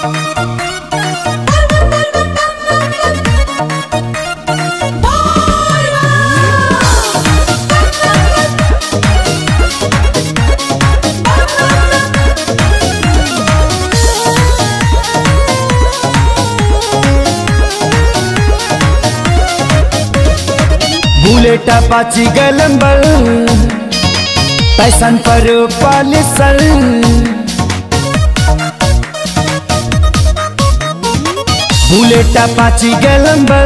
bullet पाची गलंबल पैसन पर पालिसल बुलेट पाची गलंबल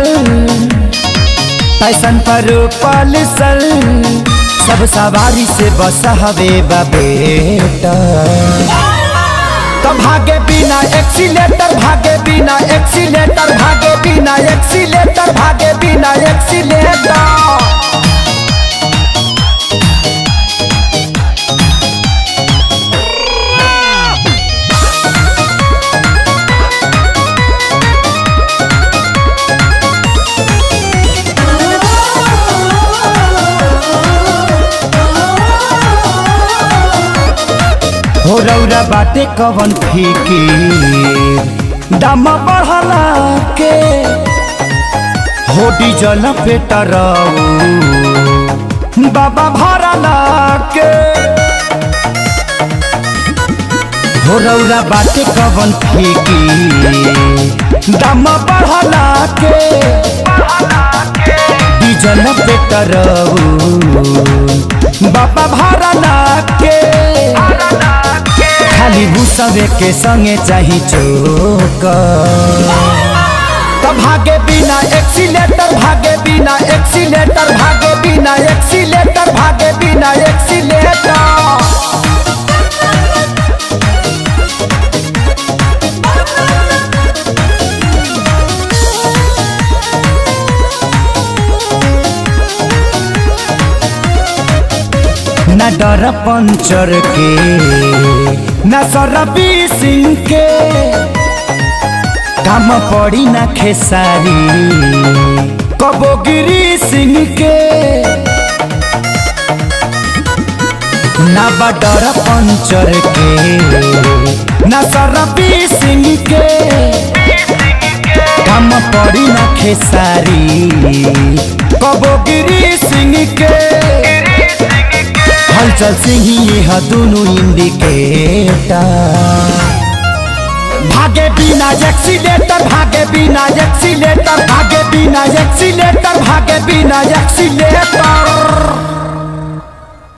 पैसन पर पालिसल सब सवारी से बस हवे बेटा तो भागे बिना एक्सीलेटर भागे बिना एक्सीलेटर भागे बिना एक्सीलेटर भागे बिना एक्सीलेटर हो रौरा बाटे कवन फीकी दाम बढ़ला के हो डीजल पेटर बाबा भरला के हो रौरा बाटे कवन फीकी दाम बढ़ला के डीजल पेटर बाबा भरला के खाली भूसवे के संगे चाही चोक तो भागे बिना एक्सीलेटर भागे बिना एक्सीलेटर भागे बिना एक्सीलेटर भागे बिना एक्सीलेटर न डर पंचर के न सरबी सिंह के काम पड़ी न खेसारी कबोगिरी सिंह के न बडर पंचर के न सरबी सिंह के काम पड़ी न खेसारी कबोगिरी सिंह के हलचल सिंह यह दोनों इंडिकेटर भागे बिना एक्सीलेटर भागे बिना एक्सीलेटर भागे बिना एक्सीलेटर भागे बिना एक्सीलेटर